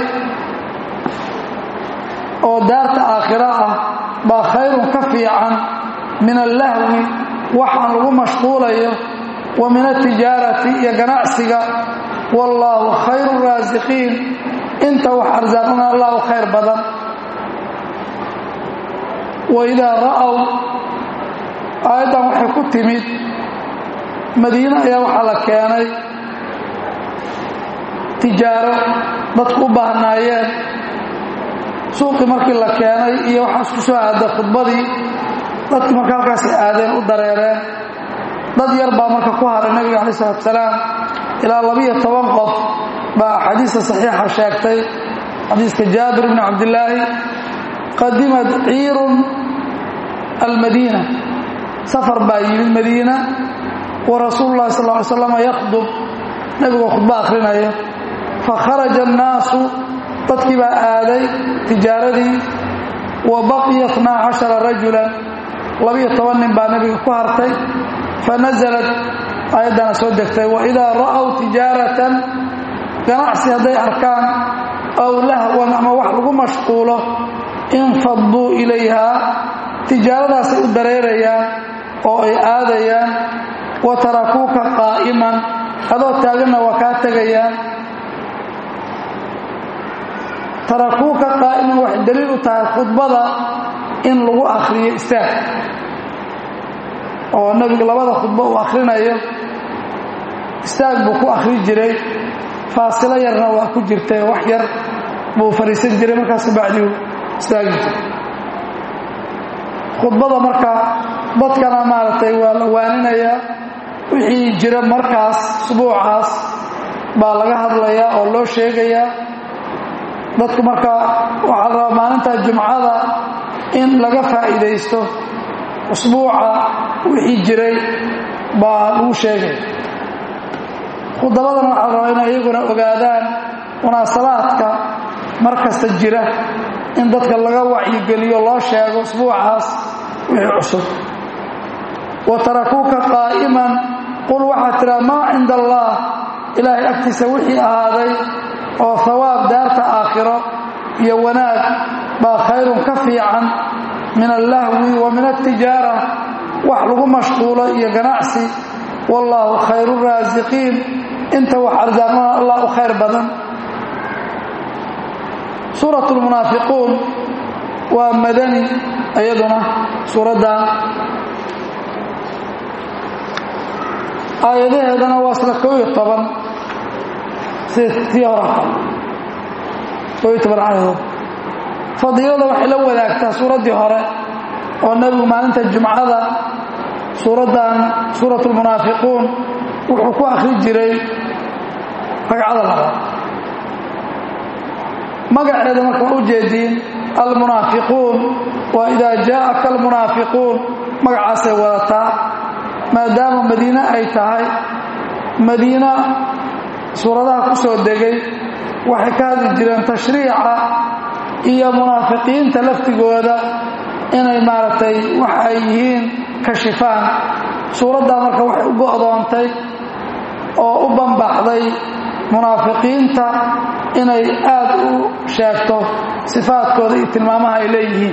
oo daarta aakhira ah baa khayrun ka fiican min allahwi waxaan lagu mashquulayo wa min altijaarati iyo ganacsiga wallaahu khayru raasiqiin inta wax arsaaqna allahu khayr badan waidaa ra'ow aayaddan waxay ku timid madiine ayaa waxaa la keenay tijaaro dadku u baahnaayeen suuqii markii la keenay iyo waxaa isku soo aaday khudbadii dadkii marka halkaasay aadeen u dareereen dad yar baa marka ku haray nebiga calayi salatu salaam ilaa labiyo toban qof baa axaadiista saxiixa sheegtay xadiiska jaabir bni cabdillaahi qadimat ciirun almadiina safar baa yimid madiina wa rasuulu llahi sal ly slam yakhdub nebigoo khudbo akhrinaya fakharaja annaasu dadkii baa aaday tijaaradii wa baqiya itnaa cashara rajulan labiyo toban nin baa nebiga ku hartay fanasalat aayaddana soo degtay waidaa ra'aw tijaaratan ganacsi hadday arkaan aw lahwan ama wax lagu mashquulo infaduu ilayhaa tijaaradaasay u dareerayaan oo ay aadayaan wa tarakuuka qaa'iman adoo taaganna waa kaa tegayaan tarakuuka qaa'iman waxay daliil u tahay khudbada in lagu akhriyo istaag oo nebiga labada khudbo uu akhrinayo istaag buu ku akhri jiray faasilo yarna waa ku jirtay wax yar buu fadhiisan jiray markaas bacdiu istaagi jiray khudbada marka dadkana maaragtay waa la waaninayaa wixii jira markaas usbuucaas baa laga hadlayaa oo loo sheegayaa dadku marka waxaa la rabaa maalinta jumcada in laga faa'iidaysto usbuuca wixii jiray baa lagu sheegaya khudabadana waxaa la rabaa inay iyaguna ogaadaan munaasabaadka mar kasta jira in dadka laga wacyigeliyo loo sheego usbuucaas wixii cusub wa tarakuuka qaa'iman qul waxaa tidhaa maa cinda allaah ilaahay agtiisa wixii ahaaday oo hawaab daarta aakhiro iyo wanaag baa khayrun ka fiican min allahwi wa min altijaara wax lagu mashquulo iyo ganacsi wallaahu khayru raasiqiin inta wax arsaaqnana allah u khayr badan suurat lmunaafiquun waa madani iyaduna suuraddan aayadaheedana waa isla koo iyo toban sida tii horata koo iyo toban aayadood fadiilada waxay la wadaagtaa suuraddii hore oo nebigu maalinta jumcada suuraddan suurat lmunaafiquun wuxuu ku akhri jiray ragcada labaad magaceeda marka waa u jeediin almunaafiquun waa idaa jaa'aka almunaafiquun magacaasay wadataa maadaama madiine ay tahay madiina suuradaha ku soo degay waxay ka hadli jireen tashriica iyo munaafiqiinta laftigooda inay maaragtay waxa ay yihiin kashifaan suuraddaa marka waxay u go'doontay oo u bambaxday munaafiqiinta inay aad u sheegto sifaadkooda iyo tilmaamaha ay leeyihiin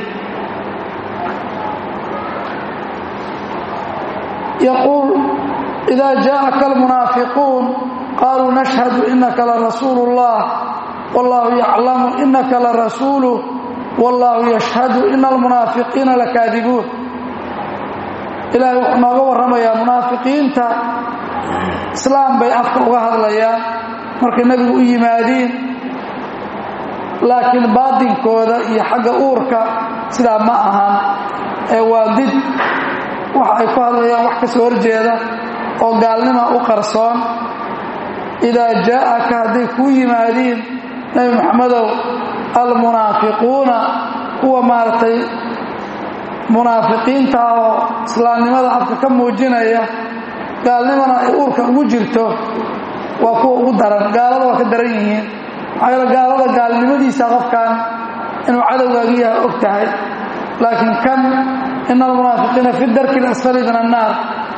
yaquul idaa jaءaka almunaafiquun qaluu nashhadu inaka larasuulu اllah wاllahu yaclamu inaka larasuuluh wاllahu yashhadu ina almunaafiqiina lakaadibuun ilaahay wuxuu nooga warramayaa munaafiqiinta islaam bay afka uga hadlayaan markay nebigu u yimaadiin laakiin baadinkooda iyo xagga uurka sidaa ma ahan ee waa did waxa ay ku hadlayaan wax ka soo horjeeda oo gaalnima u qarsoon idaa jaa'aka hadday kuu yimaadiin nebi moxamedow almunaafiquuna kuwa maaragtay munaafiqiinta oo islaamnimada afka ka muujinaya gaalnimana ay uurka ugu jirto waa kuwa ugu daran gaalada waa ka daran yihiin maxaa yeele gaalada gaalnimadiisa qofkan inuu cadowgaagi yahay og tahay laakiin kan ina almunaafiqiina fi darki اlasfali min annaar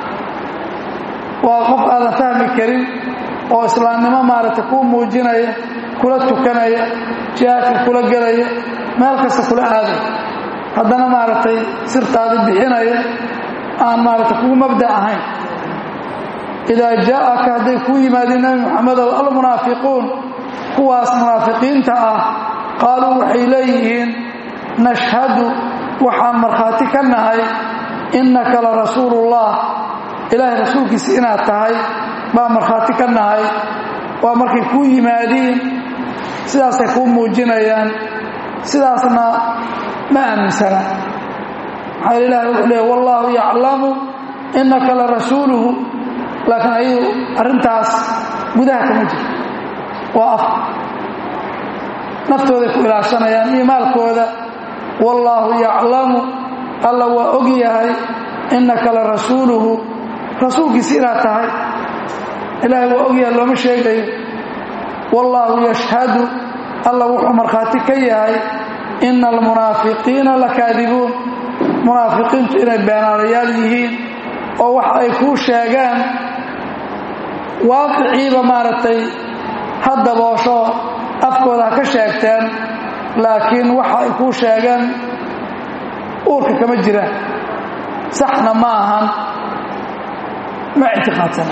waa qof aadan fahmi karin oo islaamnimo maaragtay kuu muujinaya kula tukanaya jihaadka kula gelaya meel kasta kula aaday haddana maaragtay sirtaadi bixinaya aan maaragtay kugu mabda ahayn idaa jaa'aka hadday kuu yimaadeen nebi moxamedow almunaafiquun kuwaas munaafiqiinta ah qaaluu waxay leeyihiin nashhadu waxaan markhaati ka nahay innaka la rasuulullah ilaahay rasuulkiisa inaad tahay baan markhaati ka nahay waa markay kuu yimaadiin sidaasay kuu muujinayaan sidaasna ma aaminsana maxaa ilahi wuxuu leey wallaahu yaclamu innaka la rasuuluhu laakiin ayadu arrintaas gudaha kama jirto waa af naftooday ku ilaashanayaan iyo maalkooda wallaahu yaclamu alla waa og yahay innaka la rasuuluhu rasuulkiisi inaad tahay ilaahay waa og yahay looma sheegayo wallaahu yashhadu alla wuxuu markhaati ka yahay ina almunaafiqiina lakaadibuun munaafiqiintu inay beenaalayaal yihiin oo wax ay kuu sheegaan waaqiciiba maaragtay ha daboosho afkooda ha ka sheegteen laakiin waxa ay kuu sheegeen uurka kama jiraan saxna ma ahan ma ictiqaadsana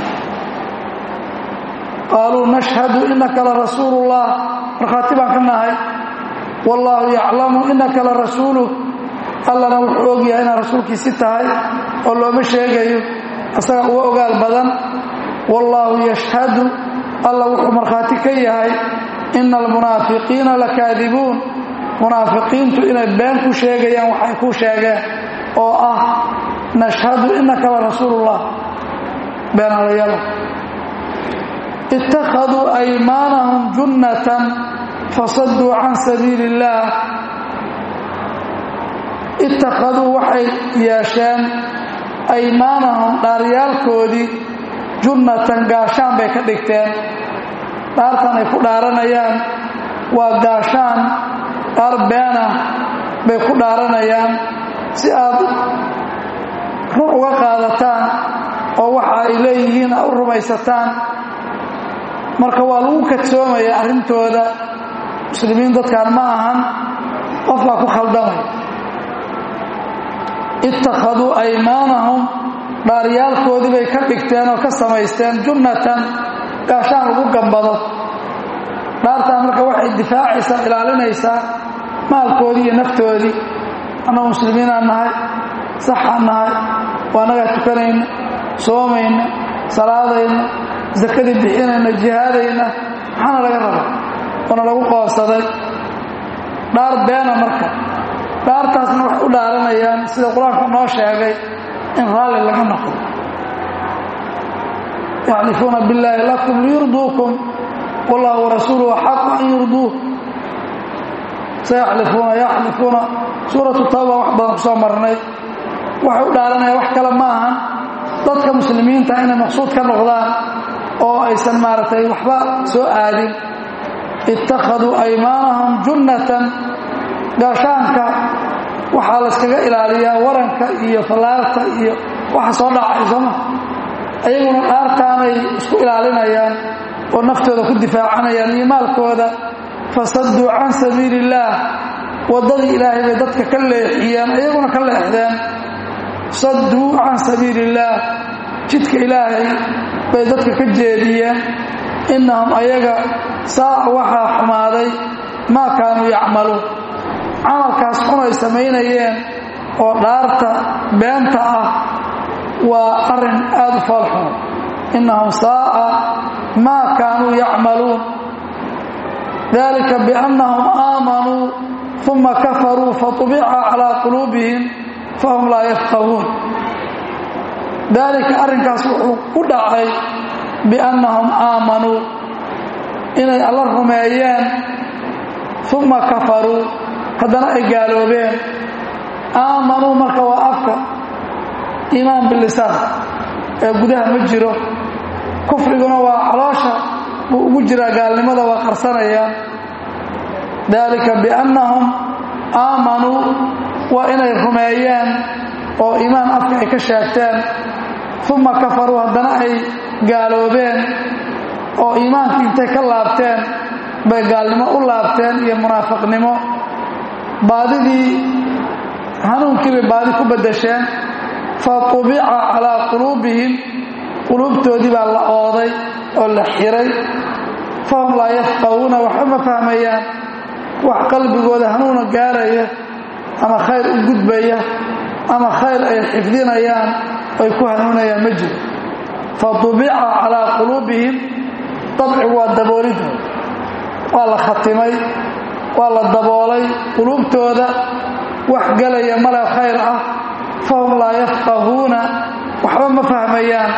qaaluu nashhadu inaka la rasuulullah markhaati baan ka nahay wallaahu yaclamu inaka la rasuuluh allana wuxuu og yahay inaad rasuulkiisi tahay oo looma sheegayo isaga uga ogaal badan wallaahu yashhadu alla wuxuu markhaati ka yahay ina almunaafiqiina lakaadibuun munaafiqiintu inay been ku sheegayaan waxay ku sheegeen oo ah nashhadu inaka la rasuulullah beenalayada ittakhaduu aymaanahum junnatan fasaduu can sabiili illaah ittakhaduu waxay yeesheen aymaanahum dhaaryaalkoodii junnatan gaashaan bay ka dhigteen dhaartan ay ku dhaaranayaan waa gaashaan dhaar beena bay ku dhaaranayaan si aad run uga qaadataan oo waxa ay leeyihiin a u rumaysataan marka waa lagu kadsoomaya arrintooda muslimiin dadkan ma ahan qof baa ku khaldamay ittakhaduu aymaanahum dhaaryaalkoodii bay ka dhigteen oo ka samaysteen junnatan gaashaan lagu gambado dhaartaan marka waxay difaacaysaa ilaalinaysaa maalkoodii iyo naftoodii annagu muslimiinaan nahay saxaan nahay waa nagaa tukanayna soomayna salaadayna sakadii bixinayna jihaadayna maxaana laga raba oona lagu qoonsaday dhaar beena marka dhaartaasna waxay u dhaaranayaan sida qur-aanku noo sheegay in raalli laga noqdo yaxlifuuna billaahi lakum liyurduukum wallahu warasuuluhu axaqu an yurduuh sayaxlifuuna yaxlifuuna suuratu tawba wax badan ku soo marnay waxay u dhaaranayaan wax kale ma ahan dadka muslimiinta inay maqsuud ka noqdaan oo aysan maaragtay waxba soo aadin ittakhaduu aymaanahum junnatan gaashaanka waxaa layskaga ilaaliyaa waranka iyo fallaarta iyo waxa soo dhacay sooma ayaguna dhaartaanay isku ilaalinayaan oo naftooda ku difaacanayaan iyo maalkooda fasadduu can sabiili illaah waddadii ilaahay bay dadka ka leexiyeen ayaguna ka leexdeen sadduu can sabiili illaah jidka ilaahay bay dadka ka jeediyeen innahum ayaga saaca waxaa xumaaday maa kaanuu yacmaluun camalkaas xun ay samaynayeen oo dhaarta beenta ah waa arrin aad u foolxun innahum saa'a maa kaanuu yacmaluun dalika biannahum aamanuu uma kafaruu fatubica calaa quluubihim fahum laa yafqahuun daalika arrinkaas wuxuu ku dhacay biannahum aamanuu inay alla rumeeyeen uma kafaruu haddana ay gaaloobeen aamanuu marka waa afka iimaan bilisaan ee gudaha ma jiro kufriguna waa caloosha buu ugu jiraa gaalnimada waa qarsanayaan daalika biannahum aamanuu waa inay rumeeyeen oo iimaan afka ay ka sheegteen uma kafaruu haddana ay gaaloobeen oo iimaankii intay ka laabteen bay gaalnimo u laabteen iyo munaafiqnimo baadidii hanuunkii bay baadi ku beddesheen fa tubica calaa quluubihim quluubtoodii baa la ooday oo la xiray fahum laa yafqahuuna waxba ma fahmayaan wax qalbigooda hanuuna gaaraya ama khayr u gudbaya ama khayr ay xifdinayaan ay ku hanuunayaan ma jiro fa tubica calaa quluubihim dabcigu waa daboolid waa la khatimay waa la daboolay quluubtooda wax gelaya male khayr ah fahum laa yafqahuuna waxba ma fahmayaan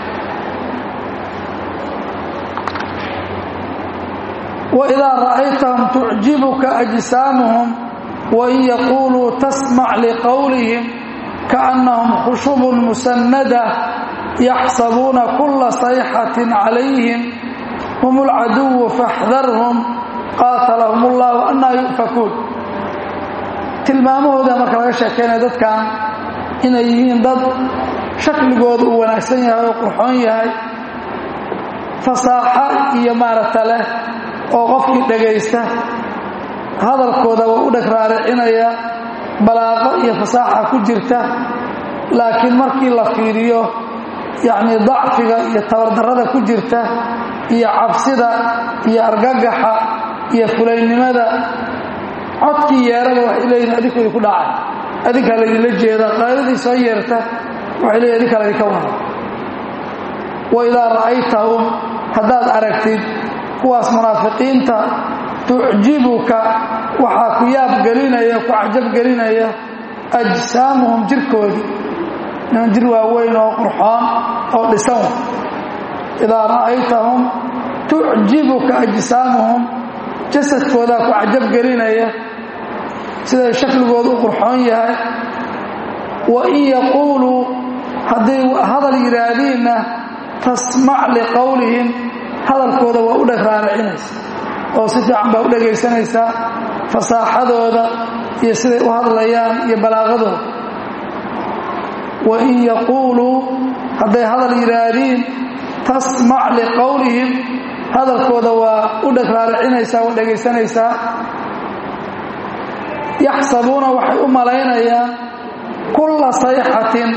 waidaa ra'aytahum tucjibuka ajsaamuhum wain yaquuluu tasmac liqowlihim kaannahum khushubun musanada yaxsabuuna kula sayxatin calayhim hum alcaduwu faxdarhum qaatalahum ullahu annaa yu'fakuun tilmaamahooda marka laga sheekeynaya dadkan inay yihiin dad shakligooda uu wanaagsan yahay oo qurxoon yahay fasaaxo iyo maaragta leh oo qofkii dhagaysta hadalkooda waa u dheg raaricinaya balaaqo iyo fasaaxa ku jirta laakiin markii la fiiriyo yacnii dacfiga iyo tabardarrada ku jirta iyo cabsida iyo argagaxa iyo fulaynimada codkii yeerada waxay leeyihin adinku idinku dhacay adinkaa laydinla jeeda qaadadii soo yeerta waxay leeyihin adinkaa laydinka wada wa idaa ra'aytahum haddaad aragtid kuwaas munaafiqiinta tucjibuka waxaa ku yaab gelinaya ku cajab gelinaya ajsaamuhum jirkoodii niman jir waaweyn oo qurxoon oo dhisan idaa ra'aytahum tucjibuka ajsaamuhum jasadkoodaa ku cajab gelinaya siday shakligoodu u qurxoon yahay wa in yaquuluu hadday hadal yidhaahdiinna tasmac liqowlihim hadalkooda waa u dheg raaricinaysa oo si fiican baa u dhegaysanaysaa fasaaxadooda iyo siday u hadlayaan iyo balaaqadooda wa in yaquuluu hadday hadal yidhaahdiin tasmac liqowlihim hadalkooda waa u dheg raaricinaysaa waa dhegaysanaysaa yaxsabuuna waxay u malaynayaan kulla sayxatin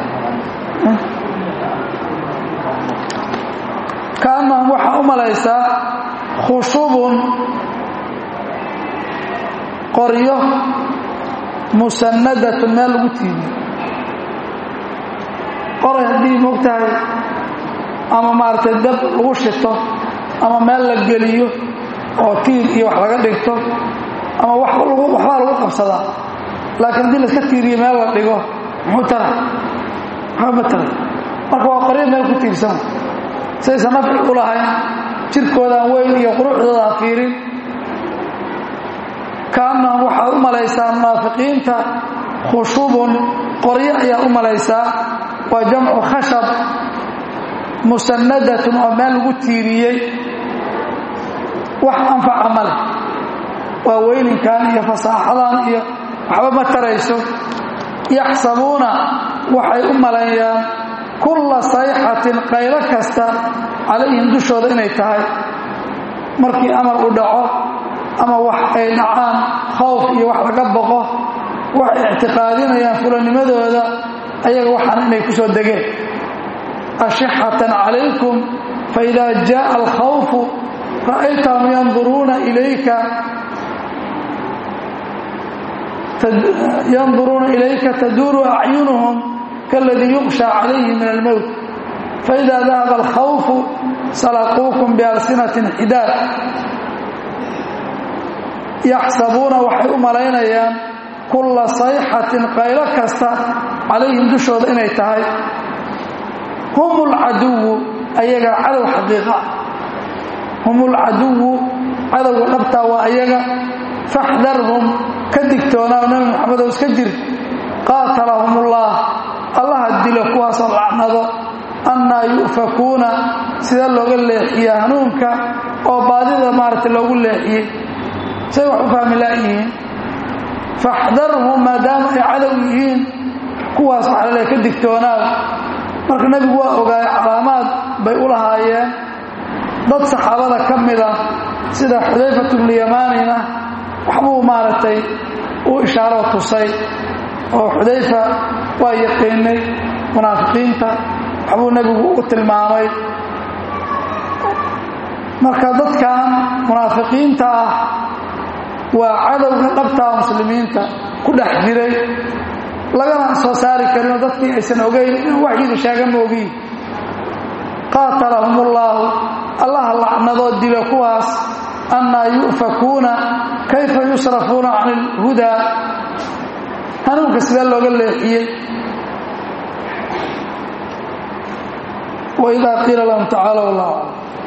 kaannahum waxaa u malaysaa khushubun qoryo musannadatun meel lagu tiimiyo qoray haddii moogtahay ama maaragtay dab lagu shito ama meel la geliyo oo tiir iyo wax laga dhigto ama waxbaa lagu qabsadaa laakiin haddii laska tiiriyo meel la dhigo muxuu tara waxba ma tara marka waa qoryo meel ku tiirsan saysan nafci u lahayn jirkoodaan weyn iyo quruxdooda ha fiirin kaannahum waxaad u malaysaa munaafiqiinta khushubun qoryo ayaa u malaysaa waa jamcu khashab musannadatun oo meel lagu tiiriyey wax anfaca ma leh waa weyninkan iyo fasaaxadan iyo waxba ma tarayso yaxsabuuna waxay u maleeyaan kulla sayxatin qaylo kasta calayhim dushooda inay tahay markii amar u dhaco ama wax ay dhacaan khawf iyo wax laga boqo waxay ictiqaadinayaan fulanimadooda ayaga waxaan inay ku soo degeen ashixatan calaykum faida jaءa alkhawfu ra'aytahum yanduruuna ilayka yanduruuna ilayka taduuru acyunuhum kaladii yuqsha calayhi min almowt faida dahaba alkhawfu salaquukum bialsinatin xidaad yaxsabuuna waxay u malaynayaan kulla sayxatin qaylo kasta calayhim dushooda inay tahay hum lcaduwu ayaga cadow xaqiiqa hum lcaduwu cadowga dhabtaa waa ayaga faxdarhum ka digtoonaa nabi maxamedow iska jir qaatalahum ullah allaha dilo kuwaasoo lacnado annaa yu'fakuuna sida looga leexiya hanuunka oo baadida maaragtay loogu leexiyey say wax u fahmi laayihiin faxdarhum maadaama ay cadow yihiin kuwaas waxaa laleeay ka digtoonaad marka nebigu waa ogaayay calaamaad bay u lahaayeen dad saxaabada ka mida sida xudayfat bnuyamaanina waxbuu maaragtay u ishaaroo tusay oo xudayfa waa yaqiinay munaafiqiinta waxbuu nebigu u tilmaamay marka dadkan munaafiqiinta ah waa cadowga dhabtaa muslimiinta ku dhex jiray lagana soo saari karinoo dadkii aysan ogeyn inuu waxyidu sheega ma ogiin qaatalahum ullaahu allaha lacnadoo dilo kuwaas annaa yu'fakuuna kayfa yusrafuuna can ilhudaa hanuunka sidee looga leexiyey waidaa qiila lahum tacaalow allah